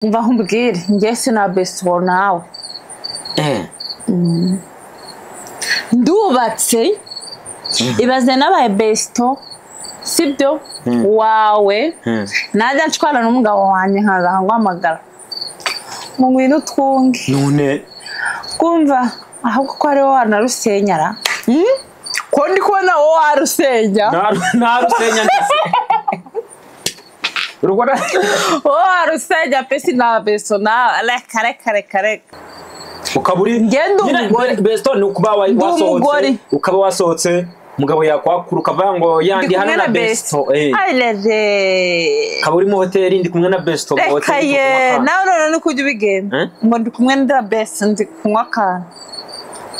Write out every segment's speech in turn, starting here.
mva nkubwire njye sinabesibo nawe ndubatse ibaze nabaye besito sibyo wawe najya nshwana n'umugabo wanjye nkaza nkaguhamagara mu ngwino utwunge none kumva ahubwo ko ari wowe wanarusenyara Hmm? ko ndi kubona wowe warusenya narusenya ndetse urubona wowe warusenya pe sinabeso nawe reka reka reka reka ukaba uri Njye ndi Nyine umugore. be- besto ni ukuba wa- wasohotse umugore. ukaba wasohotse umugabo yakwakura ukavuga ngo yandi ndi hano kumwe na na besto eh. besi ayirere ukaba uri mu hoteli ndi kumwe na besto mu reka hoteli ye ndi kunywa nawe none ni kujya ubigenda Eh? ngo ndi kumwe na besi ndi kunywa akantu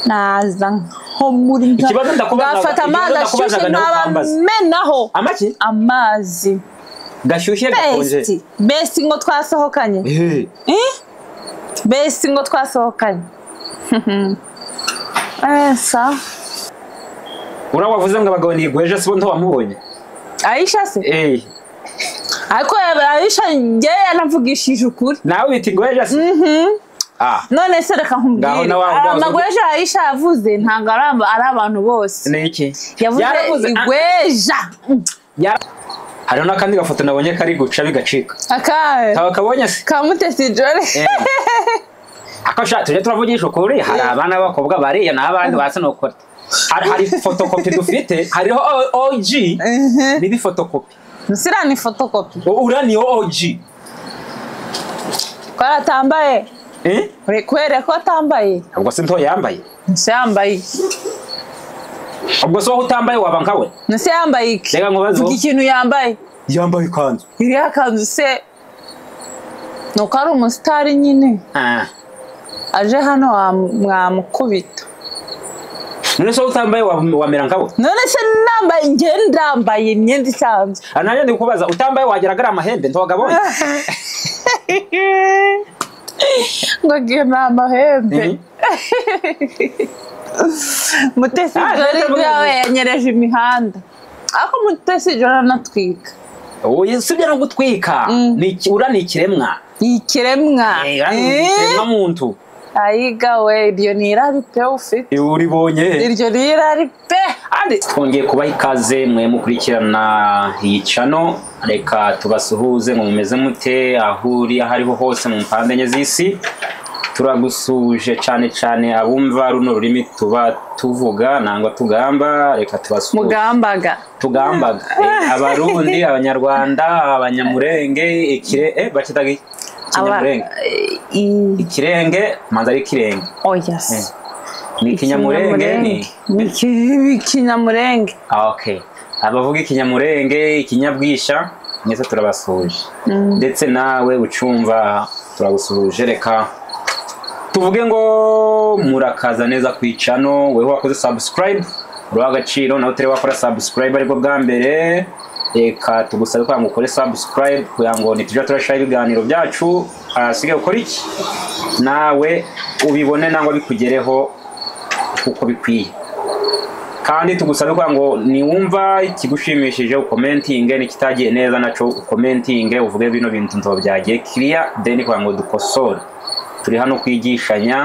naza nko muri nka- Ikibazo ndakubazaga- nafata amazi ikibazo ashyushye ndakubazaga nawe ukambaza. nabamenaho ka- amaki amazi gashyushye gakonje besi besi ngo twasohokanye Eh, Eh? besi ngo twasohokanye esa uriya wavuze ngo abagabo ni igweje sibo ntiwamubonye ayisha se Eh, ariko ayisha njye yanavugishije ukuri nawe bita igweje se Ah, none se reka Ngaho nkubwire nawe aho ubwazo- amaguru ejo ayisha yavuze ntabwo ari aba- ari abantu bose ni iki yavuze Yaravuze- igweja Yara- hariho n'akandi gafoto nabonye kari guca bigacika akahe kaba kabonye se kamutesi jore ako shati tujye turavugisha ukuri hari abana b'abakobwa bariya n'abandi basinokora hari hari fotokopi dufite hariho O- OG n'indi fotokopi nsira ni fotokopi U- uriya ni OG twaratambaye Eh? uri kubera ko atambaye ubwo se ntoya yambaye nsi yambaye ubwo se wowe utambaye waba nkawe nsi yambaye iki reka nkubaze vuga wowe. ikintu yambaye yambaye ikanzu iriya kanzu se ni uko ari umusitari nyine Ah. aje hano wa- mwamukubita none se wowe utambaye waba- wamera nkawe none se nambaye njye ndambaye imyenda isanzwe Ah, nanjye ndi kukubaza utambaye wagira agari amahembe ntiwagabonye ngo agiye ni amahembe Mhm. mutesi Ah, jora reka ibyawe mubaze. yanyereje imihanda ariko mutesi jora anatwika Oya, si ibyo no gutwika Mm. Ni iki- uriya ni ikiremwa ni ikiremwa Eh, uriya ni Eh? ikiremwa muntu ayiga we iryo ni irari pe ufite Eh, uribonye he? iryo ni irari pe Andi twongeye kubaha ikaze mwe mukurikirana iyi cano reka tubasuhuze ngo mumeze mute aho uri aho ariho hose mu mpande enye z'isi turagusuhuje cyane cyane abumva runo rurimi tuba tuvuga nangwa tugamba reka tubasuhuze mugambaga tugambaga Eh, abarundi abanyarwanda abanyamurenge ikire eh bakitaga iki? Aba- ikinyamurenge i- ikirenge manza ari ikirenge oya se ni ikinyamurenge ni Iki- ikinyamurenge Ah, okay. abavuga ikinyamurenge ikinyabwisha mwese turabasuhuje ndetse nawe ucumva turagusuhuje reka tuvuge ngo murakaza neza ku icano weho wakoze subscribe uriho agaciro nawe utari wakora subscribe aribwo bwa mbere reka tugusabe kugira ngo ukore subscribe kugira ngo nitujya turashyiraho ibiganiro byacu hasigaye ukora iki nawe ubibone nangwa bikugereho uko bikwiye kandi tugusabe kugira ngo niwumva ikigushimishije ukomentinge n'ikitagiye neza nacyo ukomentinge uvuge bino bintu ntabwo byagiye kiriya deni kugira ngo dukosore turi hano kwigishanya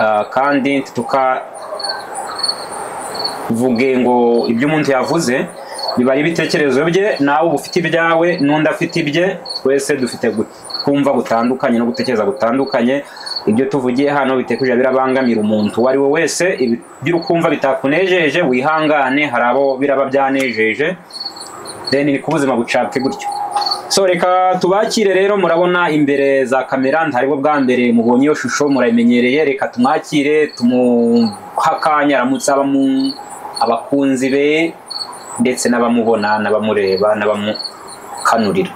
ah, kandi tukavuge ngo ibyo umuntu yavuze biba ari ibitekerezo bye nawe uba ufite ibyawe n'undi afite ibye twese dufite gu- kumva gutandukanye no gutekereza gutandukanye ibyo tuvugiye hano bitekuje birabangamira umuntu uwo ari we wese ibi- ibyo ukumva bitakunejeje wihangane hari abo biraba byanejeje then ni ko ubuzima bucapfe gutyo so reka tubakire rero murabona imbere za kamera ntaribwo bwa mbere mubonye iyo shusho murayimenyereye reka tumwakire tumuhe akanya aramutse aba mu abakunzi be ndetse n'abamubona n'abamureba n'abamukanurira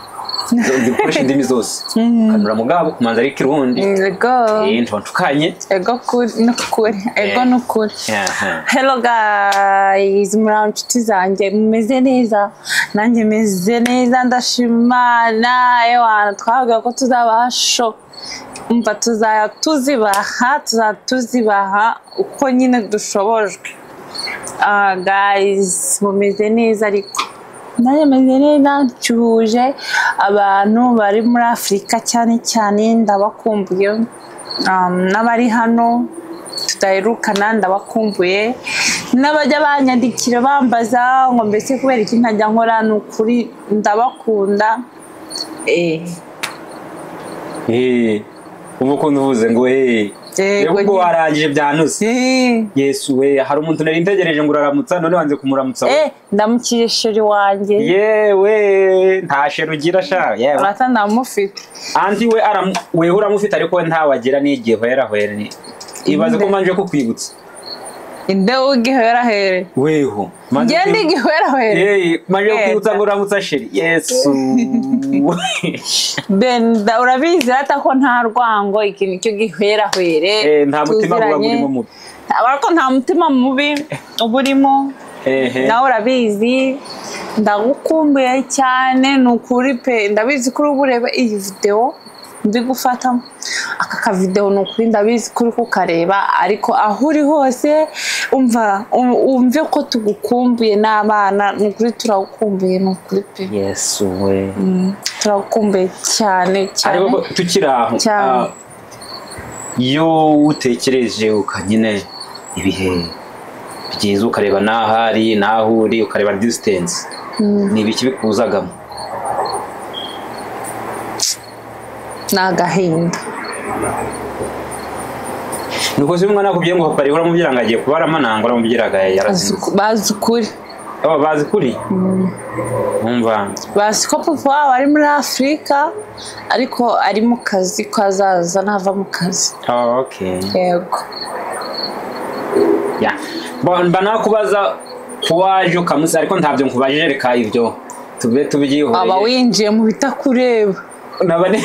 dukoresha indimi zose kanura mugabo kumanza ari ikirundi ego Eh, ntontukanye ego kuri n'ukuri ego Eh. n'ukuri Aha. hello guys muri nshuti zanjye mumeze neza nanjye meze neza ndashima nawe twababwira ko tuzaba sho umva tuzajya tuzibaha tuzajya tuzibaha uko nyine dushobojwe Ah, guys mumeze neza ariko nanjye meze neza ncuhuje abantu bari muri afurika cyane cyane ndabakumbuye um, n'abari hano tudaherukana ndabakumbuye n'abajya banyandikira bambaza ngo mbese kubera iki ntajya nkora ni ukuri ndabakunda eh, Eh, ubu ukuntu uvuze ngo eh Yego, yego ubwo nyine. warangije byanuse eh. yesu we hari umuntu nari ntegereje ngo uraramutsa none wanze kumuramutsa we. Eh, ndamukije sheri wanjye yewe nta sheru ugira sha yewe urata ndamufite anti we aramu wewe uramufite ariko we ntawagira n'igihe hwera hwera ni ibaze ko manje kukwibutsa inde w'igihwera here weho njye ndi igihwera here Yeyi, manje Yego. kukwibutsa ngo uramutsa sheri yesu benda urabizi rata ko nta rwango ikintu cyo gihwera hwere Eh, nta mutima guba tuziranye. gurimo mubi ariko nta mutima mubi uba urimo ehe nawe urabizi ndagukumbuye cyane ni ukuri pe ndabizi ko uri bureba iyi videwo ndi gufata aka kavidewo ni ukuri ndabizi ko uri kukareba ariko aho uri hose umva um- umve ko tugukumbuye n'abana ni ukuri turagukumbuye ni ukuri pe yesu we Mm, turagukumbuye cyane cyane ariko tukiri aho Cyane. ah, iyo utekereje ukanyine ibihe byiza ukareba n'aho ari n'aho uri ukareba distance ni ibiki bikuzagamo ni agahinda nuko se umwana akubwiye ngo papa rihora mubwira ngo agiye kubara amananga uramubwira ngo Bazi yarazinze uku- bazi ukuri aba bazi kuri umva bazi ko papa wabo ari muri afurika ariko ari mu kazi ko azaza nava mu kazi Ah, okay yego Ya. Bo- mba nakubaza kuwaje ukamusa ariko ntabyo nkubajije reka ibyo tube tubigiyeho aba winjiye mu bitakureba nabane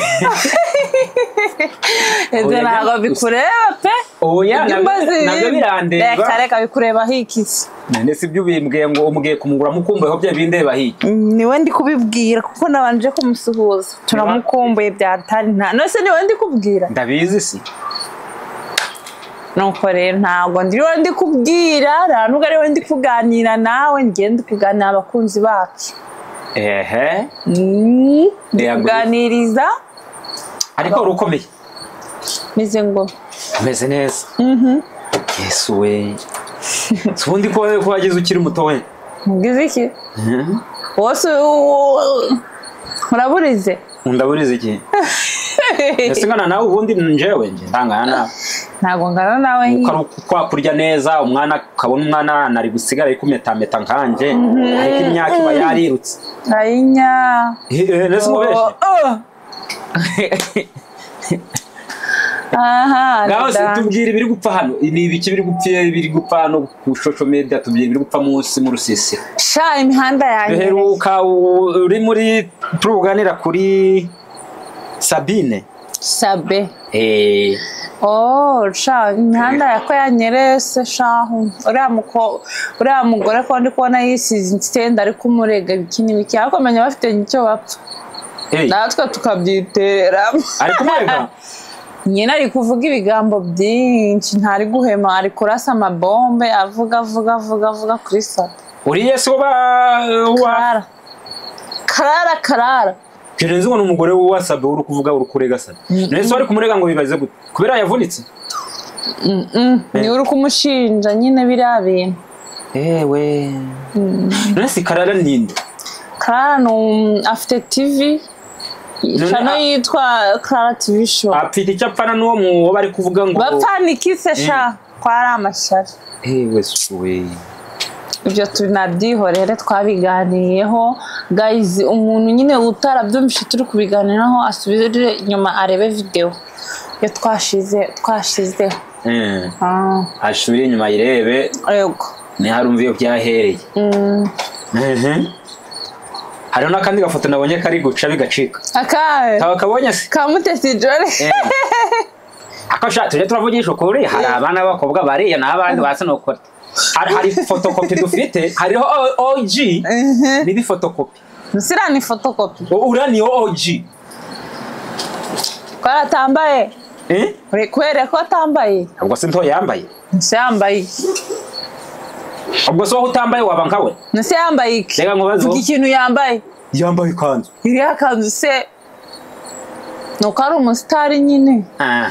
ese Oya, ntabwo gusa- bikureba pe oya Ibyo nabyo- mbazi- nabyo birandeba reka reka bikureba hikisi none si byo ubimbwiye ngo umugiye kumugura mukumbuyeho bya bindeba hirya niwe ndi kubibwira kuko nabanje kumusuhuza turamukumbuye byatari nta nose niwe ndi kubwira ndabizi si nuko rero ntabwo ndiriwe ndi kubwira nta nubwo ariwe ndi kuganira nawe njye ndi kuganira abakunzi bacu ehe Mm, ndi Yego. kuganiriza ariko wari ukomeye meze ngo umeze neza yesu we si ubundi ko ko wagize ukiri muto we mugize iki Mhm. wose uraburize ndaburiza iki ese ngana nawe ubundi njewe nje ndangana nawe ntabwo ngana nawe uko ari uku- kwakurya neza umwana ukabona umwana ari gusigara ari kumetameta nkanjye ariko imyaka iba yarirutse ayinya Eh, eh, nese umubeshye ngaho se tubwira ibiri gupfa hano ni ibiki biri gupfa biri gupfa hano ku social media tubwira ibiri gupfa munsi mu rusisiro sha imihanda yanjye duheruka u- uri muri turuganira kuri sabine sabe Eh, Oh, sha imihanda yako yanyerese shahu uriya muko uriya mugore ko ndi kubona yisize insenda ariko umurega ibiki n'ibiki ariko menya bafite icyo bapfa eh, natwe tukabyitera ariko umurega nyine ari kuvuga ibigambo byinshi ntari guhema ari kurasa amabombe avuga avuga avuga avuga kuri sabe uri yesu wa wa- karara karara karara Jirenzi ngo ni umugore wasabe uri kuvuga uri kurega sabe none se wari kumurega ngo bibaze gute kubera yavunitse Mm, niwe uri kumushinja nyine biriya bintu ewe none se karara ninde Clara ni um- afite TV channel yitwa Clara TV show apfite icyo apfana n'uwo mu wo bari kuvuga ngo bapfa nikise sha ko ari amashyari ewe suwe ibyo tunabyihorere twabiganiyeho guys umuntu nyine utarabyumvise turi kubiganiraho asubire inyuma arebe videwo iyo twashize twashizeho Eh, Ah, asubire inyuma yirebe yego ntiharumve iyo byahereye Mm, Ehe. hariho n'akandi gafoto nabonye kari guca bigacika akahe kaba kabonye se kamutesi jore ako sha tujye turavugisha ukuri hari abana b'abakobwa bariya n'abandi basinokora hari hari fotokopi dufite hariho O- OG n'indi fotokopi nsira ni fotokopi O- uriya ni OG twaratambaye Eh? uri kubera ko atambaye ubwo se ntoya yambaye nshyambaye ubwo se wowe utambaye waba nkawe nase yambaye iki Reka nkubaze vuga wowe. ikintu yambaye yambaye ikanzu iriya kanzu se ni uko ari umusitari nyine Ah,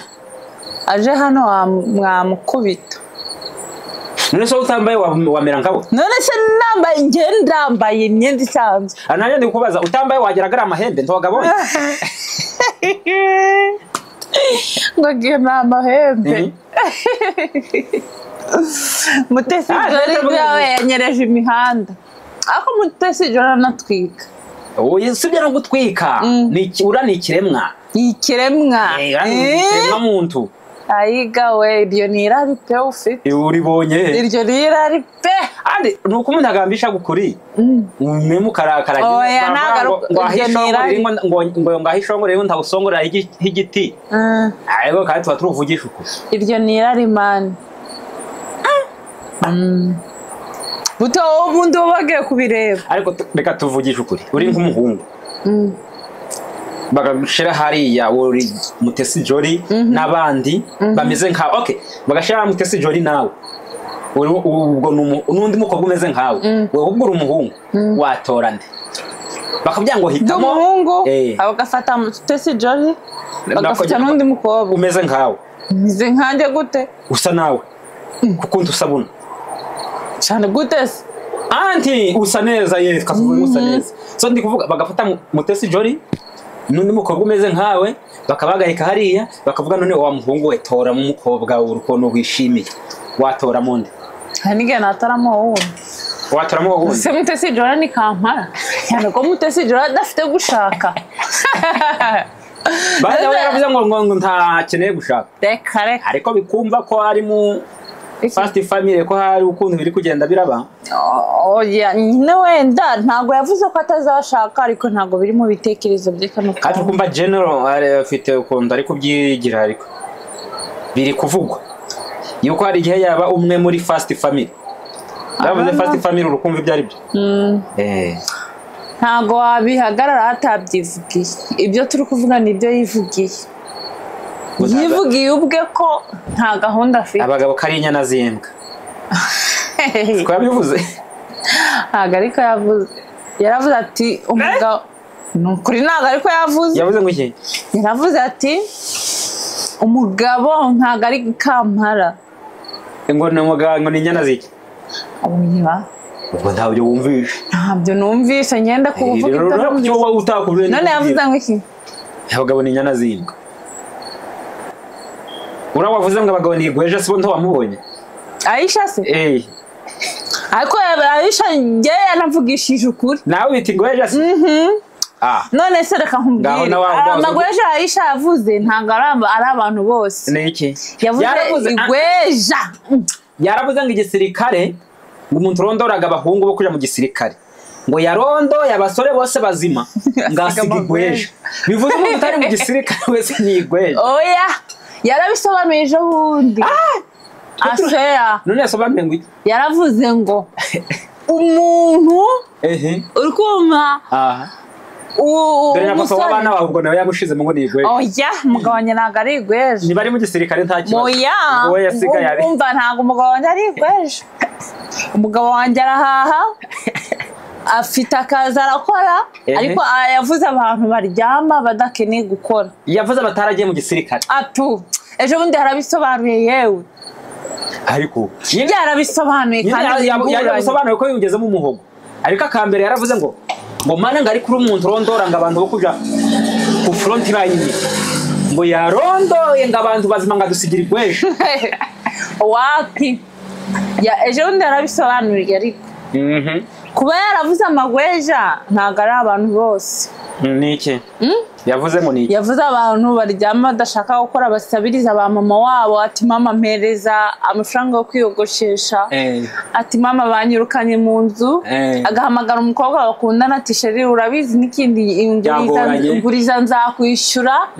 aje hano wam- mwamukubita none se wowe utambaye waba- wamera nkawe none se nambaye njye ndambaye imyenda isanzwe aha nanjye ndi kubaza utambaye wagira agari amahembe ntiwagabonye ngo agiye ni amahembe mutesi Ah, jori reka yawe mubaze. yanyereje imihanda ariko mutesi jori anatwika uyu si byo no gutwika Mm. Ni iki- ura ni ikiremwa ni ikiremwa Eh, ura ni Eh? ikiremwa muntu ayiga we iryo ni irari pe ufite Eh, uribonye he? iryo ni irari pe Andi, ni uko umuntu agambisha gukuri Mm. umwe mukarakara Oya, ngo nagaruka- ngo ahe iryo ni ishongore irari. rimwe, ngo- ngo ngahe ishongore rimwe ntawusongorera h'igi- h'igiti Ah, ariko kandi tuba turuvugisha uko iryo ni irari mani buto wowe ubundi uba wagiye kubireba ariko tu- reka tuvugishe ukuri uri nk'umuhungu Mm. bagashira hariya uri mutesi jori n'abandi bameze nkawe okay bagashira mutesi jori nawe Uri- ubwo ni umu- n'undi mukobwa umeze nkawe wowe ubwo uri umuhungu watora nde bakavuga ngo ndi hitamo umuhungu Eh. bagafata mutesi jori bagafata Nakogira- n'undi mukobwa umeze nkawe meze nkanjye gute usa nawe kuko undi usa buno cyane gute se anti usa neza ye twavuga ngo usa neza so ndi kuvuga bagafata mu- mutesi jori n'undi mukobwa umeze nkawe bakabagarika hariya bakavuga none wa muhungu we tora mu mukobwa uri ukuntu wishimiye watora mu ndi hari n'igihe nataramo wundi watoramo uwo wundi ese mutesi jora ni kampara cyane ko mutesi jora adafite gushaka bajya baravuze ngo ngo ngo ntakeneye gushaka reka reka ariko bikumva ko ari mu fast family ko hari ukuntu biri kugenda biraba Oh, oya, nyine wenda ntabwo yavuze ko atazashaka ariko ntabwo biri mu bitekerezo bye kano kandi kanya. ukumva general ari- afite ukuntu ari kubyigira ariko biri kuvugwa yuko hari igihe yaba umwe muri fast family bavuze Aha, fast family urukumva ibyo ari byo Mm, Eh, ntabwo wabihagarara atabyivugiye ibyo turi kuvuga ni ibyo yivugiye Gusa- yivugiye ubwe ko nta gahunda afite abagabo ko ari inyana z'imbwa twabivuze ntabwo ariko yavuze yaravuze ati umugabo ni ukuri ntabwo ariko yavuze yavuze ngo iki yaravuze ati umugabo ntabwo ari kampara ngo ni umugabo ngo ni inyana z'iki oya ubwo ntabyo wumvishe ntabyo numvise ngenda kuvuga ibyo numvise. ibyo wowe utakubwiye none yavuze ngo iki abagabo ni inyana z'imbwa uriya wavuze ngo abagabo ni igweja si bo ntiwamubonye ayisha se Eh, ariko ayisha njye yanavugishije ukuri nawe bita igweja si Ah, none se reka Ngaho nkubwire na wa- wa- amagweja ayisha yavuze ntabwo ari aba- ari abantu bose ni iki yavuze Yaravuze- igweja yaravuze ngo igisirikare ngo umuntu urondoraga abahungu bo kuja mu gisirikare ngo yarondoye abasore bose bazima ngasiga igweja bivuze umuntu utari mu gisirikare wese ni igweja oya yarabisobanuye ejo bundi aseya none yasobanuye ngo iki? yaravuze ngo umuntu ehe uri kumva aha u- dore na papa umusore w'abana bawe ubwo nawe yamushizemo ngo ni igweja oya umugabo wanjye ntabwo ari igweje niba ari mu gisirikare nta kibazo oya wowe yasigaye ari umva ntabwo umugabo wanjye ari igweje umugabo wanjye arahaha afite akazi arakora Ehe. ariko aya yavuze abantu baryama badakeneye gukora yavuze abataragiye mu gisirikare atu ejo bundi harabisobanuye yewe ariko nyine byarabisobanuye kandi bihuguranye. yasobanuye ko yugezemo umuhogo ariko akambere yaravuze ngo ngo mana ngo ari kuri umuntu urondora ngo abantu bo kuja ku front line ngo yarondoye ngo abantu bazima ngo adusigira igwejo wapi Ya- ejo bundi yarabisobanuriye ariko kuba yaravuze amagweja ntabwo ari abantu bose niki yavuze ngo niki yavuze abantu baryama badashaka gukora basabiriza ba mama wabo ati mama mpereza amafaranga yo kwiyogoshesha ati mama banyirukanye mu nzu Eh. agahamagara umukobwa bakundana ati sheri urabizi n'ikindi Byagoranye. inguriza nzakwishyura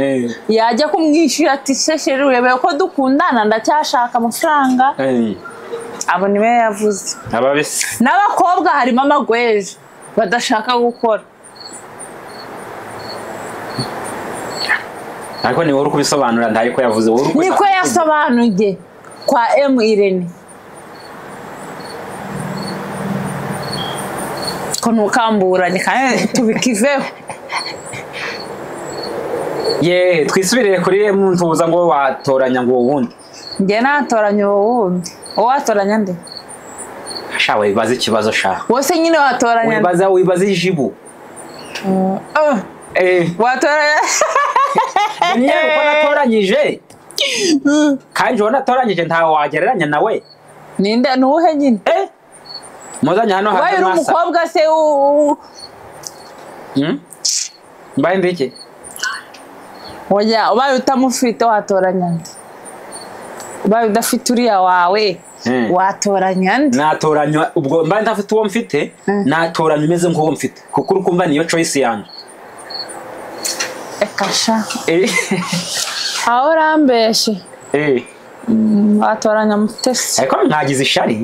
yajya kumwishyura ati se sheri urebeye ko dukundana ndacyashaka amafaranga abo niwe yavuze ababisi n'abakobwa harimo amagweja badashaka gukora ariko ni wowe uri kubisobanura ntari ko yavuze wowe uri kubisobanura. niko yasobanuye kwa emu irene ko ntukamburanye kandi tubikiveho ye twisubirire kuri mvuza ngo watoranya ngo uwundi njye natoranya uwo wundi uwo watoranya nde sha wibaza ikibazo sha wose nyine watoranya nde wibaza wibaza ijibu Oh, eh watoranya niyo uko natoranyije kandi uwo natoranyije ntawe wagereranya nawe ninde ni uwuhe nyine eh muzanye hano wabaye uri mwasa umukobwa se u- u- Hmm? mbaye ndeke oya ubaye utamufite watoranya nde ubaye udafite uriya wawe Mm. watoranya nde natoranywa ubwo mbaye ntafite uwo mfite Mm. natoranywa umeze nk'uwo mfite kuko uri kumva niyo choice yanjye reka sha Eh, aho urambeshe eh. Mm, watoranya mutesi ariko mwagize ishari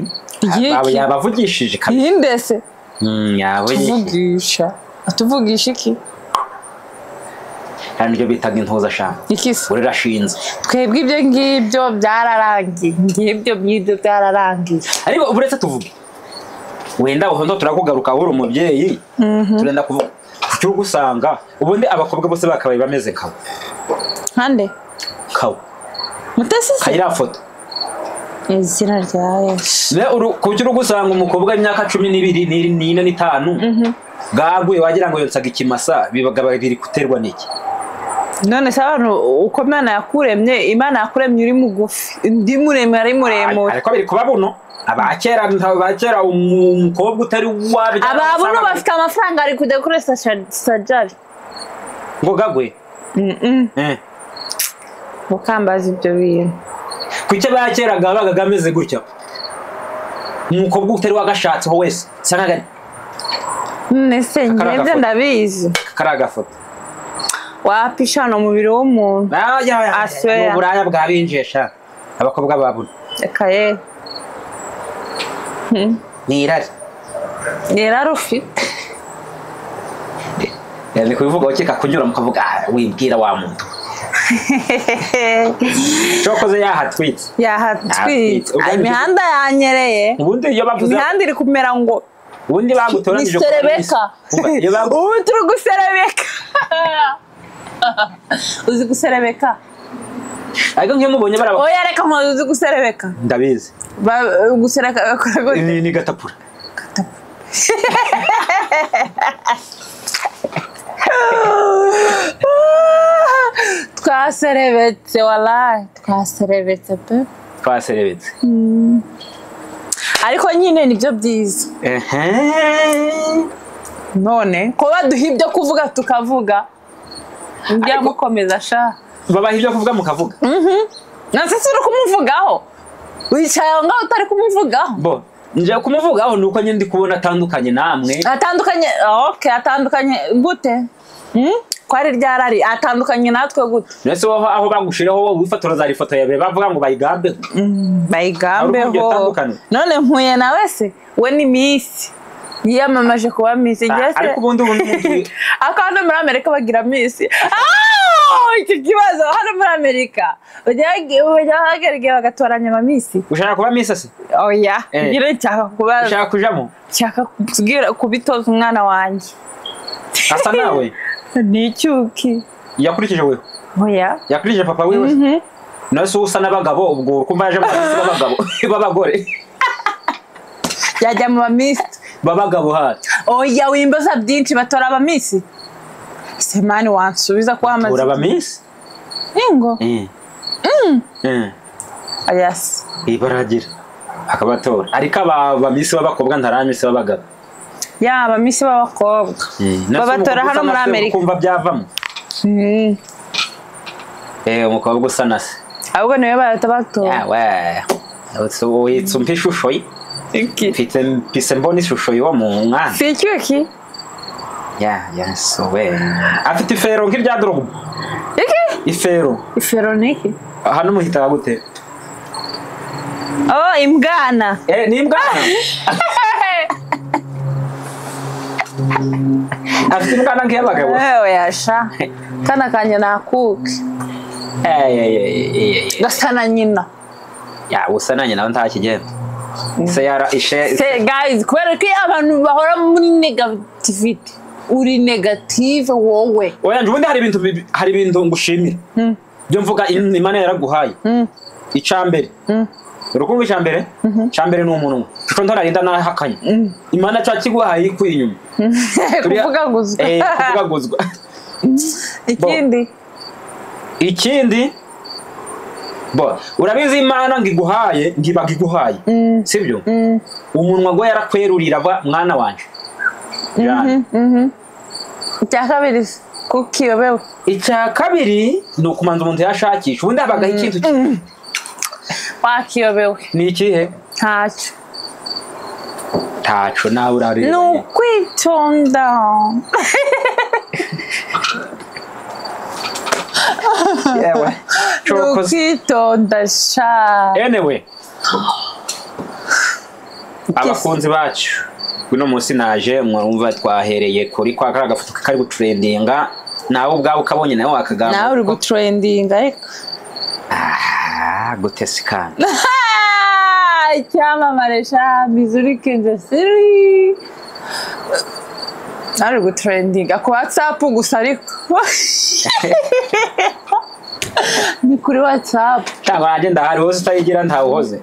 Iki. Aba- yabavugishije kabisa iyi ndese Hmm, yabavugishije tuvugisha atuvugisha iki hari n'ibyo bitaga intuza ashaka iki se urashinze twebwe ibyo ngibyo byararangiye ngibyo by'ibyo byararangiye ariko uretse tuvuge wenda uhondo turakugaruka wowe uri umubyeyi turenda kuvuga kuki uri gusanga ubundi abakobwa bose bakabaye bameze nkawe nkande kawe mutesi se kayira foto izina rya yesu Le uru- kuki uri gusanga umukobwa w'imyaka cumi n'ibiri ni- n'ine n'itanu bwaguye wagira ngo yonsaga ikimasa bibagaba biri guterwa n'iki none se abantu uko imana yakuremye imana yakuremye uri mugufi undi muremure ari muremure ariko biri kuba buno abakera abakera umukobwa utari wabyara ababuno wasangaga- bafite amafaranga ari kujya kuri saja- sajari ngo gagwe Eh. mukambaza ibyo bintu kuki abakera gabaga gameze gutya umukobwa utari wagashatseho wese sangaga none se ngenze gafoto. ndabizi kari agafoto wapisha hano umubiri w'umuntu Ah, ya, ya, Aswe. ni uburaya bwabinjesha abakobwa ba buno reka ye ni irari nirara ufite Eh, ni kubivuga ukeka kunyura mukavuga "Ah, wibwira wa muntu cokoze yahatwitse yahatwitse Ubwo njye- imihanda yanyereye ubundi iyo bavuze imihanda iri kumera ngo ubundi bagutoranyije ku niserebeka Uba- iyo bagu- ubu turi guserebeka uzi guserebeka ariko nk'iyo mubonye baraba oya reka ntabwo uzi guserebeka ndabizi Ba- guserebeka bakora gute ni ni gatapura twaserebetse warayi twaserebetse pe twaserebetse ariko nyine nibyo byiza ehe none ko baduha ibyo kuvuga tukavuga njya Ariko- mukomeza sha babaha ibyo kuvuga mukavuga nase si uri kumuvugaho wicaye aho ngaho utari kumuvugaho bo nje kumuvugaho ni uko nyine ndi kubona atandukanye namwe atandukanye oke atandukanye gute Hmm? ko ari ryarari atandukanye natwe gute mbese wowe aho bagushiraho wowe wifotoreza hari ifoto yawe bavuga ngo bayigambeho Hari uburyo bayigambeho atandukanye. none mpuye na wese we ni misi yiyamamaje kuba misi Ah, ariko ngese ubundi ubundi ubundi- ako hano muri amerika bagira misi Ah, icyo kibazo hano muri amerika bajya bajya ahagaragara igihe bagatoranya amamisi ushaka kuba misasi oya Eh. ngira nshaka kubaza ushaka kujamo nshaka kubwira kubitoza umwana wanjye asa nawe ni icyuki yakurikije wewe oya yakurikije papa wiwe nose uba usa n'abagabo ubwo uri kumva yaje mu bamisi b'abagabo b'abagore yajya mu bamisi b'abagabo hano oya wimbaza byinshi batora abamisi ese mani wansubiza ko uri hamaze abamisi ingo Eh. Eh. yasi ibaragira akabatora ariko aba bamisi b'abakobwa ntaramisi b'abagabo ya abamisi b'abakobwa babatora hano muri amerika kumva byavamo Mm. eh umukobwa usa na se ahubwo niwe bahita batora yawe witse umpa ishusho ye Iki. mfite mpise mbona ishusho y'uwo mu mwana si icyuki ya yasowe afite ifero nk'irya dorogba iki ifero ifero ni iki hano muhita gute oh imbwana eh ni imbwana afite imbwana nk'iy'abagabo wewe yasha kana kanjye nakuke Eh, eh, eh, eh, eh, eh. gasa na nyina ya usananye nawe nta kigenda se yara ishe se guys kubera ko iyo abantu bahora muri negativite uri negative wowe oya ubundi hari ibintu bibi- hari ibintu ngushimira byo mvuga im- imana yaraguhaye icya mbere urukundo icya mbere icya mbere ni umunwa kuko ntorarinda nahakanye imana cya kiguhaye ikuri inyuma Turiya- kuvuga guzwa Eh, kuvugaguzwa ikindi ikindi bo urabizi imana ngo iguhaye ngibaga iguhaye sibyo umunwa gwe yarakwerurira ba mwana wanje Jane. icya kabiri kukiyobewe icya kabiri ni ukumanza umuntu yashakisha ubundi habagaho ikintu ki- wakiyobewe ni ikihe ntacyo ntaco nawe ni urareba ukwitonda yewe ni cokoze ukwitonda sha anyway abakunzi bacu uno munsi naje mwumva twahereye kuri kwa kariya gafoto kari guturendinga nawe ubwawe ukabonye nawe wakagamba nawe uri gutrendinga ariko Ah, gute sikana Ah, icyamamare sha mizuri kendesiri ari gutrendinga ku watsapu gusa ariko ni kuri watsapu ntabwo nanjye ndahari wowe utayigira ntawuhoze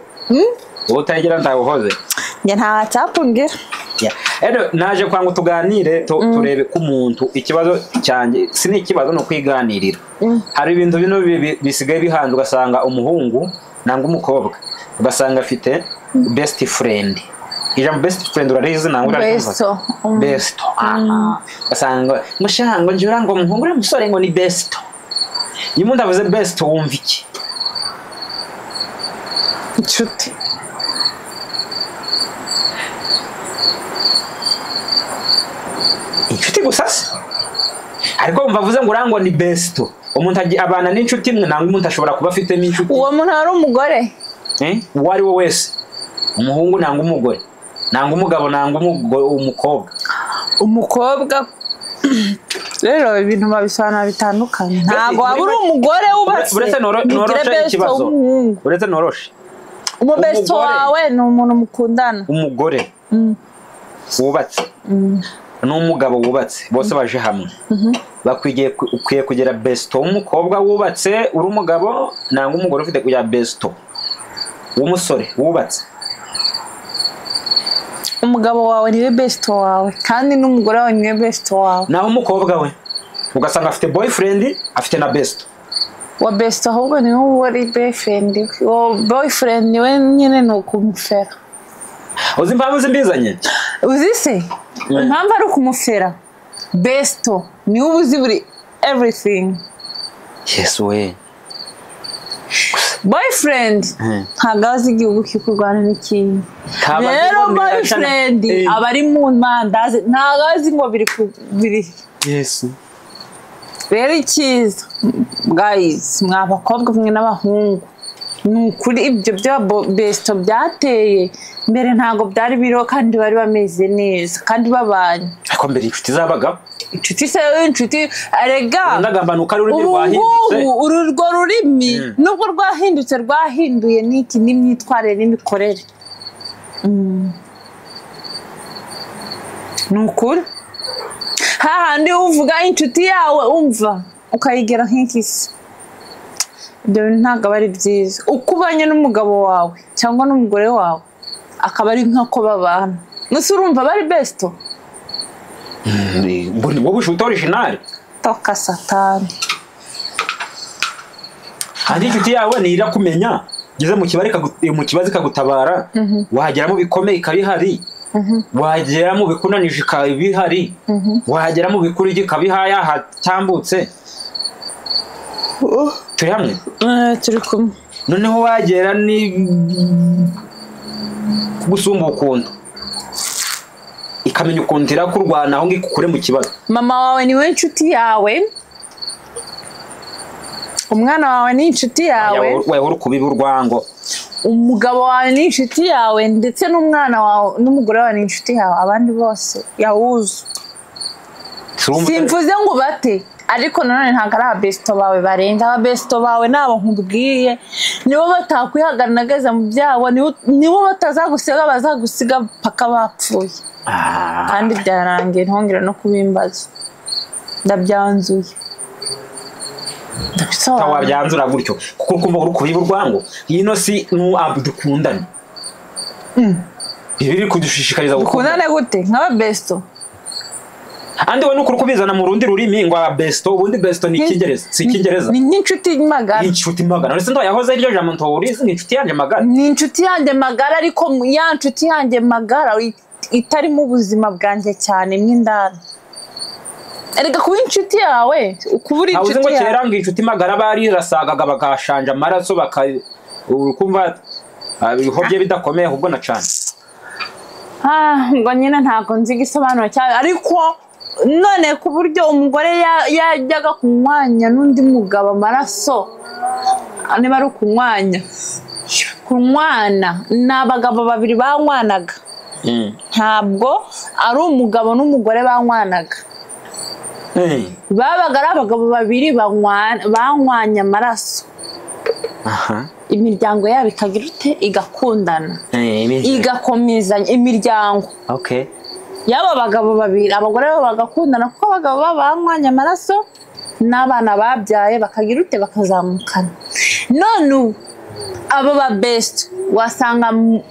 wowe utayigira ntawuhoze njye nta watsapu ngira Yeah. Rero naje kwa ngo tuganire tu- turebe ko umuntu ikibazo cyanjye si ni ikibazo ni ukwiganirira hari ibintu bino bi- bi- bisigaye bihanze ugasanga umuhungu nangwa umukobwa ugasanga afite best friend ijambo best friend urarizi nangwa urarikumva? Besto, mm. besto aha. ugasanga mushango njura ngo umuhungu uriya musore ngo ni besto iyo umuntu avuze besto wumva iki inshuti inshuti gusa se ariko wumva avuze ngo urangwa ni besto umuntu agi- abana n'inshuti imwe nangwa umuntu ashobora kuba afitemo inshuti uwo muntu ari umugore Eh, uwo ari we wese umuhungu nangwa umugore nangwa umugabo nangwa umugo- umukobwa umukobwa rero ibintu babisobanura bitandukanye ntabwo waba uri umugore wubatse uretse noro- ngo ugire noroshe besto ikibazo w'umuhungu uretse noroshe umubesto Umugore. wawe ni umuntu mukundana umugore wubatse n'umugabo wubatse bose baje hamwe bakwigiye ku- ukwiye kugira besito w'umukobwa wubatse uri umugabo nangwa umugore ufite kugira besito w'umusore wubatse umugabo wawe niwe besito wawe kandi n'umugore wawe niwe besito wawe naho umukobwa we ugasanga afite boyifurendi afite na besito wa besito ahubwo niwe uba ari boyifurendi we uwo boyifurendi niwe nyine ni ukumufera uzi impamvu zimbizanye uzi se impamvu ari ukumufera besito niwe uba uzi buri everything yesu we boyfriend Mm. ntabwo azi igihugu cyo kurwana n'ikindi Ntabwo azi rero ngo mbere boyfriend yashana- Eh. aba ari mu mandazi ntabwo azi ngo biri ku biri yesu rero icyiza guys mwa bakobwa mwe n'abahungu ni ukuri ibyo bya bo- besito byateye mbere ntabwo byari biriho kandi bari bameze neza kandi babanye ariko mbere inshuti zabagaho inshuti se inshuti arega ndagamba ni uko ari ururimi ubu rwahindutse ngubu uru urwo rurimi nubwo rwahindutse rwahinduye n'iki n'imyitwarire n'imikorere Mm. ni ukuri hahandi uvuga inshuti yawe umva ukayigera nk'ikisi ibyo bintu ntabwo aba ari byiza uko ubanye n'umugabo wawe cyangwa n'umugore wawe akaba ari nk'uko babana gusa urumva bari besito ngo ni wowe ushuti orijinali toka satani kandi inshuti yawe ntirakumenya ugeze mu kibazo ikagu- mu kibazo ikagutabara wagera mu bikomeye ikaba ihari wagera mu bikunanije ikaba ihari wagera mu bikurigi ikaba ihaye ahatambutse turi hamwe Eh, turi kumwe noneho wagera ni gusumba ukunda ikamenya ukuntu irakurwanaho ngo ikukure mu kibazo mama wawe niwe nshuti yawe umwana wawe ni inshuti yawe wahora ukubiba urwango umugabo wawe ni inshuti yawe ndetse n'umwana wawe n'umugore wawe ni inshuti yawe abandi bose yawuzu Turumva- simvuze ngo bate ariko nanone ntabwo ari abesto bawe barenze abesto bawe ni abo nkubwiye nibo batakwihagaragaza mu byabo nibo- nibo batazagusiga bazagusiga paka bapfuye Ah, kandi byarangiye ntongera no kubimbaza ndabyanzuye nta ndabisobanura wabyanzura gutyo kuko kumva uri kubiba urwango ino si nu abu dukundane ibi biri kudushishikariza dukundane gukundana gute nk'ababesto andi we ni ukuri kubizana mu rundi rurimi ngo abesto ubundi besto ni icyingereza si icyingereza ni nk'inshuti magara ni inshuti magana uretse ndo yahoze iryo jambo ntawurizi ni inshuti yanjye magana ni inshuti yanjye magara ariko mu- ya nshuti yanjye magara it- itarimo ubuzima bwanjye cyane mo indani erega kuba inshuti yawe kuba uri ntawe uzi inshuti ngo yawe kera ngo inshuti magara barirasagaga bagashanja amaraso baka uri kumva ah, bihobye bidakomeye ahubwo na cyane Ah, ubwo nyine ntabwo nzi igisobanuro cyane ariko none ku buryo umugore ya- yajyaga kunywanya n'undi mugabo amaraso ah, niba ari ukunywanya kunywana ni abagabo babiri banywanaga Mm. ntabwo ari umugabo n'umugore banywanaga Eh, babaga ari abagabo babiri banywa- banywanye amaraso aha imiryango yabo ikagira ute igakundana Eh, ibi- igakomezanya imiryango okay y'aba bagabo babiri abagore babo bagakundana kuko abagabo babo banywanye amaraso n'abana babyaye bakagira ute bakazamukana none ubu abo ba besite wasanga mu-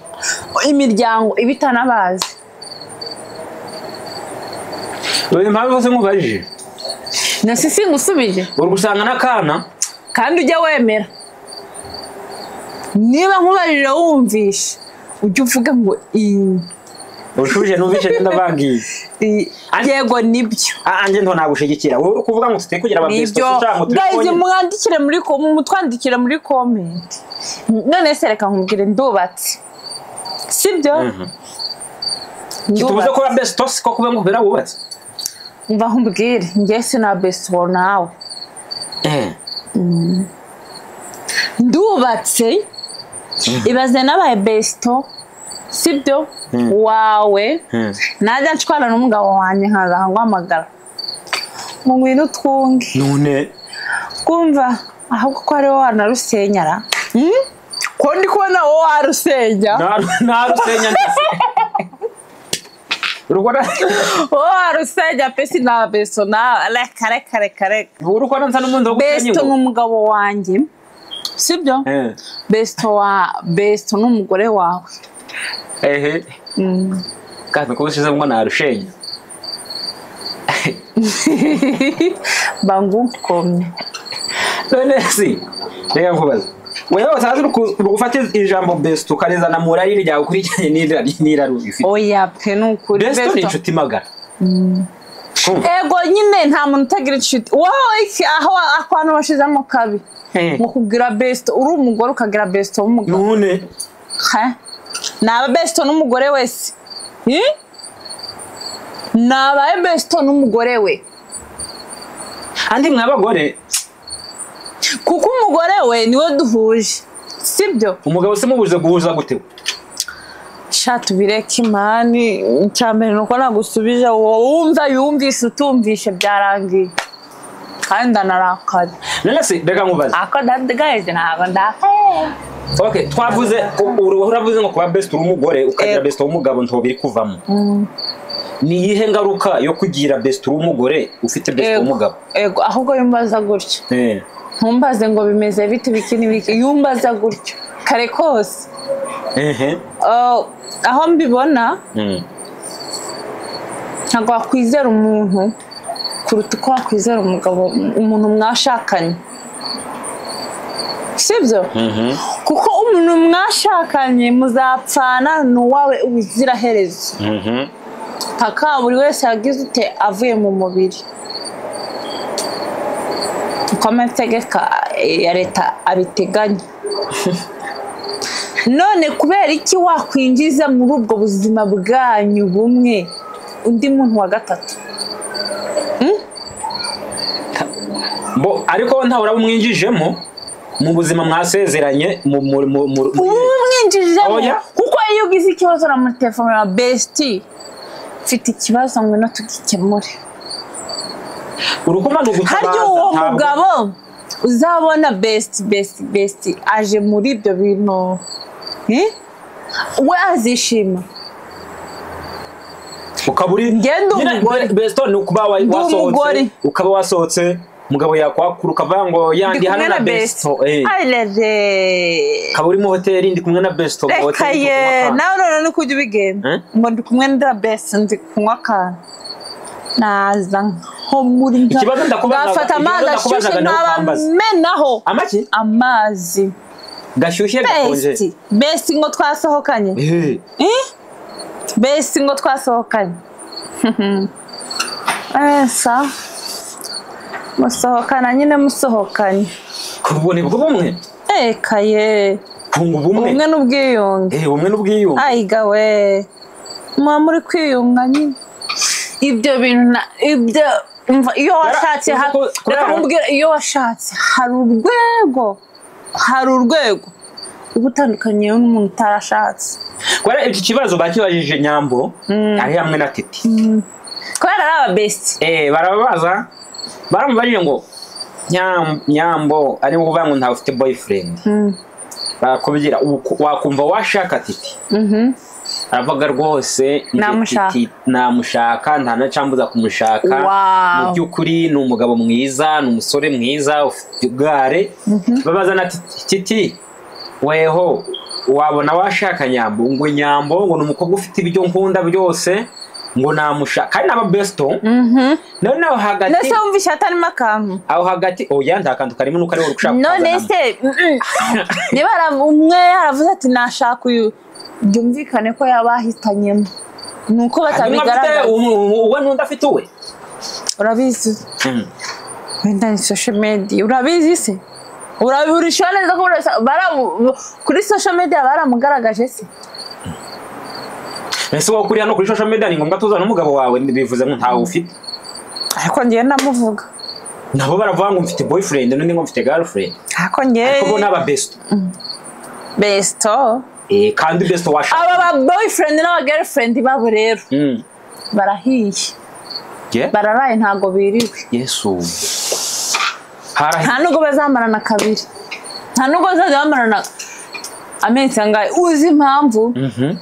imiryango ibitanabazi uyu mpamvu se nkubajije nasi singusubije uri gusanga n'akana kandi ujya wemera niba nkubarira wumvishe ujye uvuga ngo "Ii- ushuje n'ubishe ndabangiye i- yego nibyo anjye nto nagushigikira wowe uri kuvuga ngo tuti kugira ababisito nibyo ushaka ngo guys tubikonyine mwandikire muri ko- mutwandikire muri komenti none se reka nkubwire ndubatse sibyo Mhm. tubuze kuba besito siko kuba ngo ubera wubatse mva nkubwire njye sinabesiwo nawe ndubatse ibaze n'abaye besito sibyo Mm. wawe najya nshwana n'umugabo wanjye nkaza nguhamagara mu ngwino twunge none twumva ahubwo ko ari wowe wanarusenyara Hmm? ko ndi kubona wowe warusenya nta- nta rusenya ndetse urubona wowe warusenya pe si na beso nawe reka reka reka reka uri kubona nsa n'umundi wo gusenya besito ni ingo umugabo wanjye sibyo Eh, besito wa besito ni umugore wawe ehe Hmm. kandi kuba ushize ngo narushenya bangukomye none si reka nkubaza wewe utazi uri ku- uri gufata ijambo besito ukarizana mu rari ryawe ukurikiranye n'irari n'irari ufite oya pe ni ukuri besito ni inshuti magara Kumva? ego nyine nta muntu utagira inshuti wowe iki aho ako hantu washizemo kabi Eh. mu kugira besito uri umugore ukagira besito w'umugabo none Ha? naba besito n'umugore wese Hi? nabaye besito n'umugore we andi mwabagore kuko umugore we niwe duhuje sibyo umugabo se mubuze guhuza gute shatu bireke imani icya mbere ni uko nagusubije wowe wumva yumvishe utumvishe byarangiye kandi ndanarakaye none se reka nkubaze ako ndagahize ntabwo ndakaye okay twavuze u- uru- uravuze ngo kuba besite uri umugore ukagira Yego. besite w'umugabo ntabwo biri kuvamo ni iyihe ngaruka yo kugira besite uri umugore ufite besite Yego. w'umugabo Ego, ahubwo yumbaza gutya Eh. ntumbaze ngo bimeze bite biki n'ibiki yumbaza gutya kare kose ehe Uh, aho mbibona Mm. ntabwo wakwizera umuntu kuruta uko wakwizera umugabo umuntu mwashakanye sibyo Mhm. kuko umuntu mwashakanye muzapfana ni uwawe ubuziraherezo Mhm. paka buri wese yagize ute avuye mu mubiri uko amategeko eh, ya leta abiteganya none kubera iki wakwinjiza muri ubwo buzima bwanyu bumwe undi muntu wa gatatu Bo, ariko ntawe uraba umwinjijemo mu buzima mwasezeranye mu mu- mu- mu- mu- ubu bumwinjijemo Oya. kuko iyo ugize ikibazo na muri telefone ya besiti mfite ikibazo ngwino tugikemure urukundo ni harya ugutabaza uwo ntabwo- mugabo uzabona besiti besiti besiti aje muri ibyo bintu Eh? we azishima ukaba uri Njye ndi Nyine umugore. be- besto ni ukuba wa- Ndi wasohotse umugore. ukaba wasohotse umugabo yakwakura ukavuga ngo yandi ndi hano kumwe na na besiti besto eh. arere ukaba uri mu hoteli ndi kumwe na besto mu reka hoteli, ndi ye kunywa akantu. nawe noneho ni kujya ubigenda Eh? ngo ndi kumwe na besiti ndi kunywa akantu naza nko muri nka- Ikibazo ndakubazaga- ngafata amazi ikibazo ndakubazaga ashyushye ni uko wambaza. nkabamenaho amaki amazi gashyushye gakonje besiti besiti ngo twasohokanye Eh. besi ngo twasohokanye esa musohokana nyine musohokanye ku bubone bw'ubumwe ekaye kunga ubumwe ubumwe n'ubwiyunge Eh, ubumwe n'ubwiyunge ayigawe muba muri kwiyunga nyine ibyo bintu na ibyo umva iyo washatse uzi ha- ko- kubera- reka nkubwire iyo washatse hari urwego hari urwego uba utandukanye n'umuntu utarashatse kubera iki kibazo bakibajije nyambo ari hamwe na titi kubera ari ababesi Eh, barababaza baramubajije ngo "Nyam- nyambo ari ukuvuga ngo ntawe ufite boyfriend bakubwira "Uku- wakumva washaka titi aravuga rwose njye Namushaka. Titi namushaka nta nacambuza kumushaka Wow. mu by'ukuri ni umugabo mwiza ni umusore mwiza ufite igare babaza na titi titi weho wabona washaka nyambo ngo nyambo ngo ni umukobwa ufite ibyo nkunda byose ngo namushaka kandi n'aba besto noneho hagati nese wumva ishyata arimo akantu aho hagati oya nta kantu karimo nuko ariwe ushaka none kukazanamo. se mm, niba ara- umwe yaravuze ati nashaka uyu byumvikane ko yaba ahitanyemo ni uko Hanyuma afite batabigaragaza umu- umu- uwe n'undi afite uwe urabizi wenda ni sosho mediya urabizi se urabihurisha neza ko urasa- baramu- kuri sosho mediya baramugaragaje se ese wowe kuri hano kuri social media ni ngombwa tuzana n'umugabo wawe bivuze ngo ntawe ufite ariko ngewe ndamuvuga nabo baravuga ngo mfite boyfriend n'undi ngo mfite girlfriend ariko ariko bo ni ngewe aba besto besito Eh, kandi besto washaka aba ba boyfriend n'aba girlfriend babo rero Mm. barahiye Yeah? bararaye ntabwo biriwe yesu harahi nta nubwo bazamarana kabiri nta nubwo bazajya bamarana amezi angahe uzi impamvu Mhm.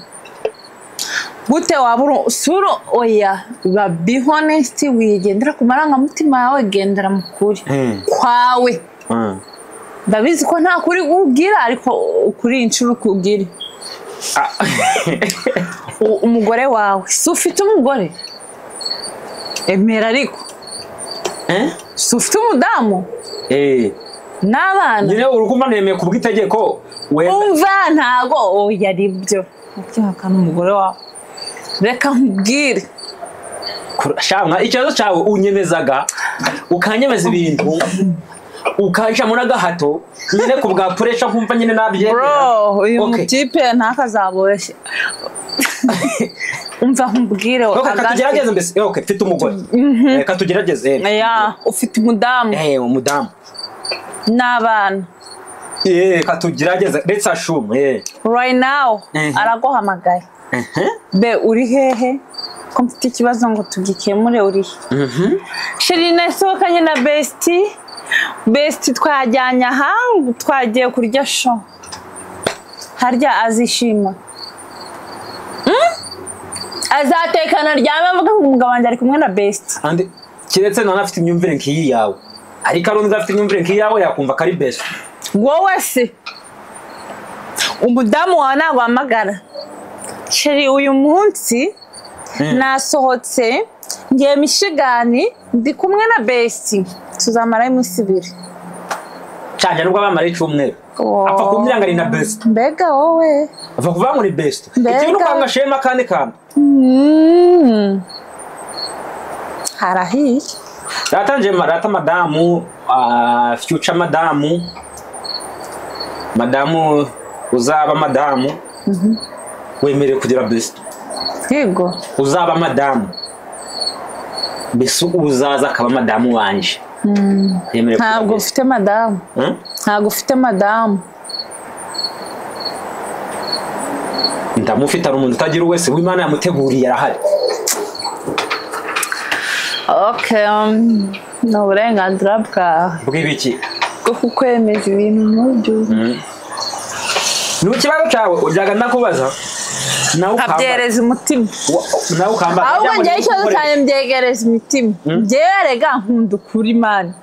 gute waba uri usura oya ba be honest wigendera ku marangamutima yawe gendera mu kuri Mm. kwawe Mm. ndabizi ko nta kuri ubwira ariko ukuri inshuro ukubwire Ah. U- umugore wawe si ufite umugore emera ariko Eh? si ufite umudamu Eh, n'abana nyine urukundo nemeye ku bw'itegeko wenda umva ntago oya ari byo ubyihakana umugore wawe reka nkubwire Kura- shamwa ikibazo cyawe unyemezaga ukanyemeza ibintu ukanca muri agahato nyine ku bwa puresha nkumva nyine nabyemera bro uyu Okay. mutipe ntakazaboshye umva nkubwire Okay, reka hagati- tugerageze mbese Eh, okay, mfite umugore reka tugerageze eh. Oya, ufite umudamu Eh, umudamu n'abana Eh, reka tugerageze let's assume eh. right now Mhm. araguhamagaye Mhm. be uri hehe ko mfite ikibazo ngo tugikemure uri he Mhm. sheri nasohokanye na besiti besiti twajyanye aha twagiye kurya sho harya azishima Mm? azatekana ryame avuga ngo umugabo wanjye ari kumwe na besiti kandi kiretse none afite imyumvire nk'iyi yawe ariko ari undi afite imyumvire nk'iyawe yakumva ko ari best wowe se umudamu wawe naguhamagara sheri uyu munsi nasohotse ngiye mishigani ndi kumwe na besiti tuzamarayo iminsi ibiri cyane nubwo abamara icyumweru Wow. apfa kumbwira ngo ari na best mbega wowe apfa kuvuga ngo ni best Mbega. ikintu kwanga shema kandi kandi Mm. harahiye data nje marata madamu ah, future madamu madamu uzaba madamu wemerewe kugira best yego uzaba madamu mbese uzaza akaba madamu wanje yemerewe kugira ntabwo best. ufite madamu Hmm? ntabwo ufite madamu ndamufite ari umuntu utagira uwese w'imana yamuteguriye arahari okay um, ni uburenganzira bwawe bw'ibiki bwo kukwemeza ibintu nk'ibyo ni ikibazo cyawe ujyaga ndakubaza nawe ukambara nkabyereza umutima Wa- nawe ukambara ahubwo kugira ngo njyewe ikibazo bigukorere. cyane mbyegereza imitima njyewe rega nkunda ukuri mani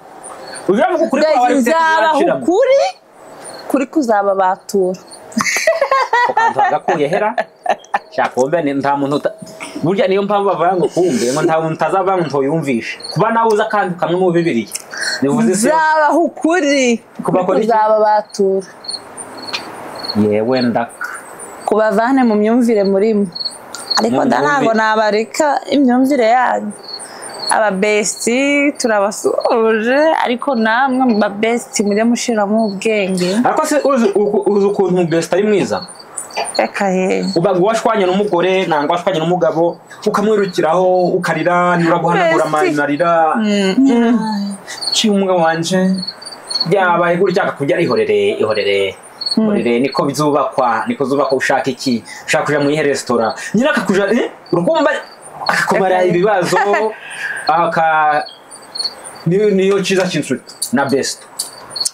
ujya mu kuri kwawe ufite nzabaha kuzakiramo. ukuri kuri kuzaba batura ukanzanga kuyehera shaka wumve ni- nta muntu uta- burya niyo mpamvu bavuga ngo kumve ngo nta muntu utazavuga ngo ntuyumvishe kuba nawe uzi akantu kamwe mu bibiliya bivuze isi yose. nzabaha ukuri kuri Kubakora iki? kuzaba batura yewe ndaka kubavane mu myumvire murimo ariko Mu nda myumvire. ntabwo nabareka imyumvire yanyu ababesiti turabasuhuje ariko namwe mu babesiti mujye mushiramo ubwenge ariko se uzi uku- uzi ukuntu umubesita ari mwiza reka yewe uba washwanye n'umugore nangwa washwanye n'umugabo ukamwirukiraho ukarira nturaguhanagura Besti. amarira ciye umugabo wanje byabaye gutya akakujya ihorere ihorere ihorere niko zubakwa niko zubakwa ushaka iki ushaka kuja muri resitora nyine akakuja eh, urukumva akakumara Aka- ibibazo aka niyo niyo cyiza cy'insuti na best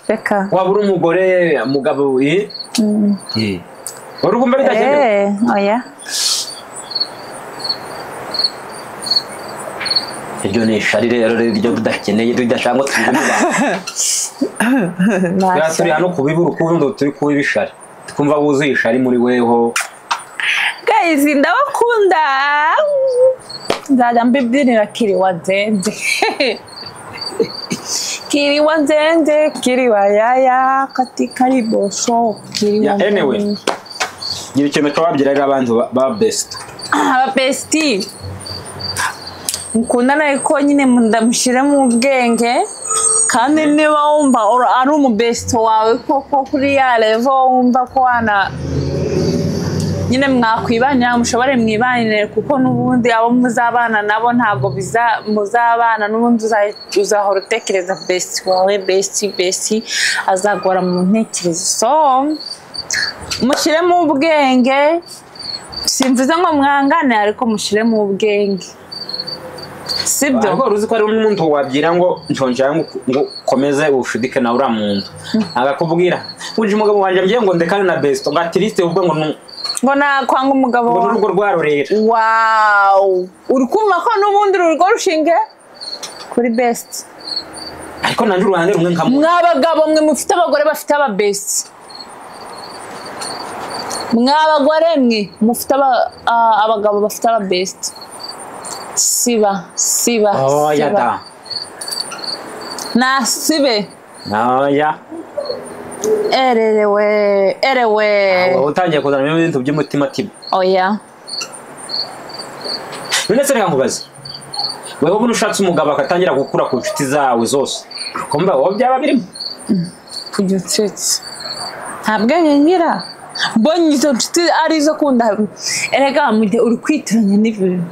reka waba uri umugore umugabo eh eh. wari ukumva bitagenewe eee oya iryo ni ishari rero ryo tudakeneye tudashaka ngo tubibona nta Bwa turi hano kubibura ukundi turi kuba ibishari twumva wuzuye ishari muri weho Guys, ndabakunda nzajya mbibyinira kiriwa nzenze kiriwa nzenze kiriwa yaya kati karibo shop kiriwa Yeah, anyway. nzenze. ngira ikintu twababwira rero abantu ba- ba best Ah, ababesiti mukundana ariko nyine ndamushyire mu bwenge kandi niba wumva ur- ari umubesito wawe koko kuri ya revo wumva ko wana nyine mwakwibanira mushobore mwibanire kuko n'ubundi abo muzabana nabo ntabwo biza- muzabana n'ubundi uza- uzahora utekereza besiti wawe besiti besiti azagora mu ntekerezo so mushyiremo ubwenge simvuze ngo mwangane ariko mushyiremo ubwenge sibyo ariko uzi ko hari umuntu wabwira ngo nshonjara ngo ngo ukomeze ushudike nawe uriya muntu agakubwira uje umugabo wanjye mbye ngo ndekane na best ngo atiriste ubwo ngo nu- ngo nakwanga umugabo ngo wawe n'urugo rwarorera wawu uri kumva ko n'ubundi uru rugo rushinge kuri besiti ariko nanjye uruhande rumwe nkamu mwa bagabo mwe mufite abagore bafite ababesi mwa bagore mwe mufite aba- a- abagabo bafite ababesi siba siba oya siba da nasibe oya ererewe erewe waba utangiye kuzana ibintu by'umutimatima oya none se reka nkubaze wewe ubu ushatse umugabo akatangira gukura ku nshuti zawe zose kumva wowe byaba birimo kujya unsetsa nta bwenge ngira mbonye izo nshuti arizo kunda erega mu gihe uri kwitiranya n'ibintu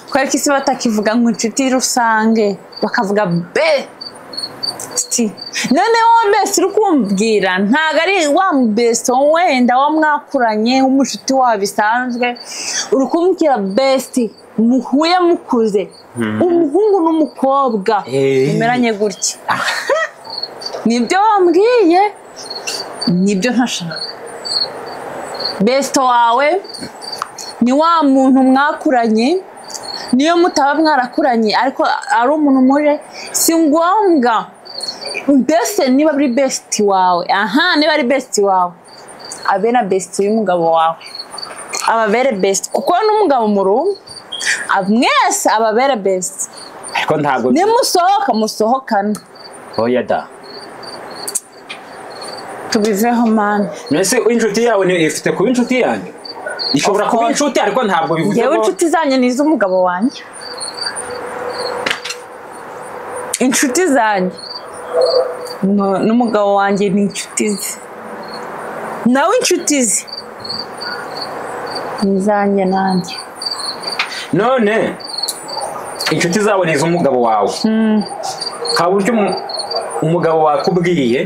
kubera ko isi batakivuga ngo inshuti rusange bakavuga besiti none wowe besiti uri kumbwira ntabwo ari wa besiti wenda wa mwakuranye w'umushuti wawe bisanzwe uri kumbwira besiti muhuye mukuze umuhungu n'umukobwa Eh. mumeranye gutya nibyo wambwiye nibyo ntashaka besito wawe ni wa muntu mwakuranye niyo mutaba mwarakuranye ariko ari umuntu muje si ngombwa mbese niba ari besiti wawe aha niba ari besiti wawe abe na besiti y'umugabo wawe ababere besiti kuko n'umugabo murumva ab- mwese ababere besiti ariko ntabwo nimusohoka musohokane oya da tubiveho mani mbese inshuti yawe ni ifite kuba inshuti yanjye ishobora Of kuba course. inshuti ariko ntabwo bivuze ngewe ngo inshuti zanjye ni iz'umugabo wanjye inshuti zanjye nu- n'umugabo wanjye ni inshuti ze nawe inshuti ze ni izanjye nanjye none inshuti zawe ni iz'umugabo wawe nta buryo umu- umugabo wakubwiye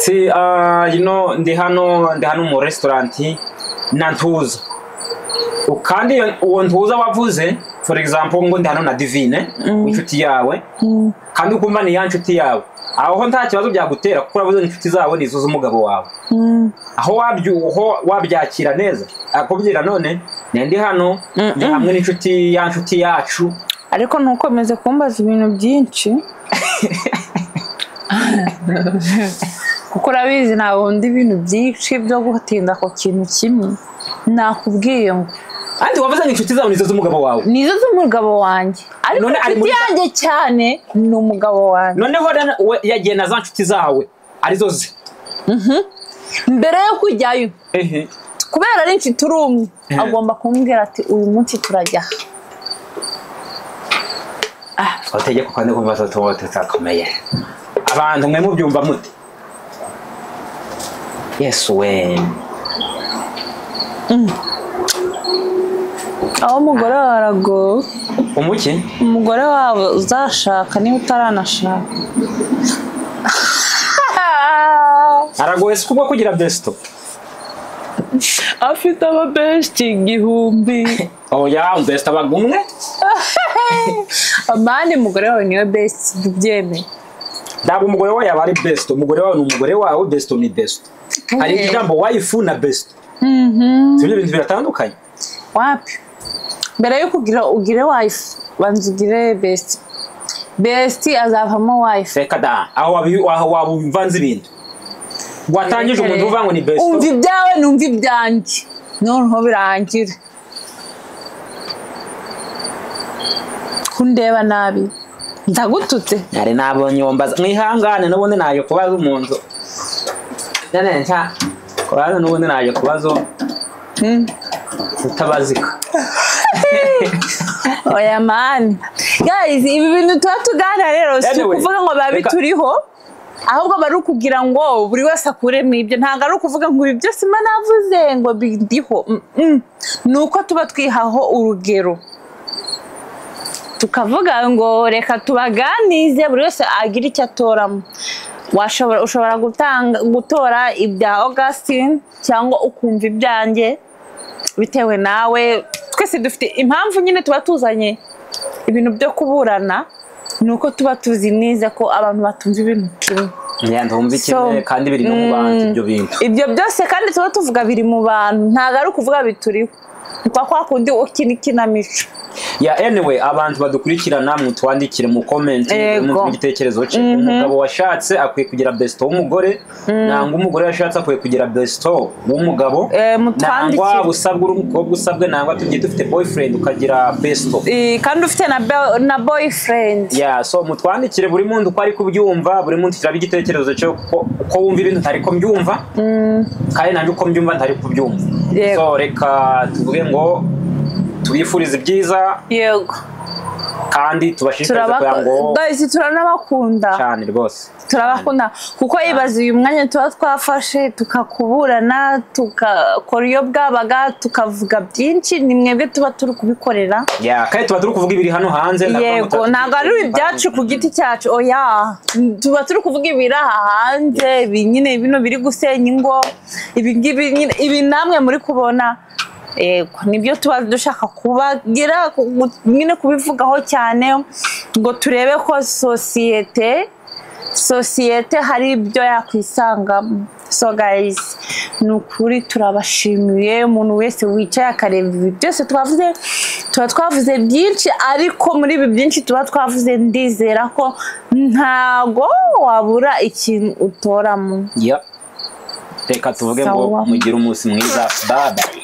si ah, you know, ndi hano ndi hano mu resitorenti nantuza kandi iyo- uwo ntuza wavuze for example ngo ndi hano na divine inshuti yawe kandi ukumva ni ya nshuti yawe aho nta kibazo byagutera kuko uravuze ngo inshuti zawe ni izo z'umugabo wawe aho wabyu- aho wabyakira neza akubwira none "Ne ndi hano ndi Mm-mm. hamwe n'inshuti ya nshuti yacu ariko ntukomeze kumbaza ibintu byinshi kuko urabizi ntabwo ndi ibintu byinshi byo gutinda ku kintu kimwe nakubwiye ngo kandi wavuze ngo inshuti zawe ni izo z'umugabo wawe nizo z'umugabo wanjye ariko None ari inshuti muri- yanjye cyane ni umugabo wanjye noneho rero we yagiye na za nshuti zawe arizo ze mbere yo kujyayo ehe kubera ari inshuti urumwe Eh. agomba kumbwira ati uyu munsi turajya aha." ah utegeko kandi kumva tuba tutakomeye abantu mwe mubyumva mute yesu we aho umugore wawe aragowe umuki umugore wabo uzashaka niba utaranashaka aragoye si kubwo kugira besito afite ababenshi igihumbi oya besito aba umwe amani umugore wawe niwe besiti tubyemeye ntabwo umugore wawe yaba ari besito umugore wawe ni umugore wawe besito ni besito hari ijambo wayifu na besito ibyo bintu biratandukanye wapi mbere yo kugira ugire wayifu banza ugire besiti besiti azavamo wayifu reka da aho wabi- aho waba uvanze ibintu watangije umuntu uvuga ngo ni besito umva ibyawe numva ibyanjye noneho birangire kundeba nabi ndagututse nari nabonye uwo mbaza mwihangane n'ubundi naje kubaza umuntu nane nta kubaza n'ubundi naje kubazo Mm. utabazika oya mani guys ibi bintu tuba tuganira rero si Anyway, ukuvuga ngo reka- babituriho ahubwo bari ukubwira ngo buri wese akuremo ibyo ntabwo ari ukuvuga ngo ibi byose mba navuze ngo bindiho Mm, mm. ni uko tuba twihaho urugero tukavuga ngo reka tubaganize buri wese agire icyo atoramo washobora ushobora gutanga gutora ibya augustin cyangwa ukumva ibyanjye bitewe nawe twese dufite impamvu nyine tuba tuzanye ibintu byo kuburana ni uko tuba tuzi neza ko abantu batumva ibintu kimwe ndumva So, ikimwe kandi biri no mu bantu ibyo bintu ibyo byose kandi tuba tuvuga biri mu bantu ntabwo ari ukuvuga bituriho ni kwa kwa kundi ukina ikinamico ya anyway abantu badukurikirana mutwandikire mu comment Yego. mu gitekerezo cye umugabo washatse akwiye kugira besito w'umugore nangwa umugore washatse akwiye kugira besito w'umugabo Eh, mutwandikire. nangwa usabwe uri umukobwa usabwe nangwa tugiye dufite boyfriend ukagira besito Eh, kandi ufite na, be- na boyfriend ya so mutwandikire buri muntu uko ari kubyumva buri muntu kiraba igitekerezo cyo ko- uko wumva ibintu ntari ko mbyumva kandi nanjye uko mbyumva ntari kubyumva Yego. so reka tuvuge ngo tubifurize ibyiza yego kandi tubashishikarize kugira ngo Turabako- guys, turanabakunda cyane rwose turabakunda kuko yibaza uyu mwanya tuba twafashe tukakuburana tukakora iyo bwabaga tukavuga byinshi ni mwebwe tuba turi kubikorera ya kandi tuba turi kuvuga ibiri hano hanze ntabwo yego muta- ntabwo ari ibyacu ku giti cyacu oya tuba turi kuvuga ibiri aha hanze ibi nyine bino biri gusenya ingo ibi ngibi nyine ibi namwe muri kubona yego nibyo tuba dushaka kubagira ku- nyine kubivugaho cyane ngo turebe ko sosiyete sosiyete hari ibyo yakwisangamo so guys ni ukuri turabashimiye umuntu wese wicaye akareba ibi byose twavuze tuba twavuze byinshi ariko muri ibi byinshi tuba twavuze ndizera ko ntago wabura ikintu utoramo ya reka tuvuge ngo Sawa. mugire umunsi mwiza bye bye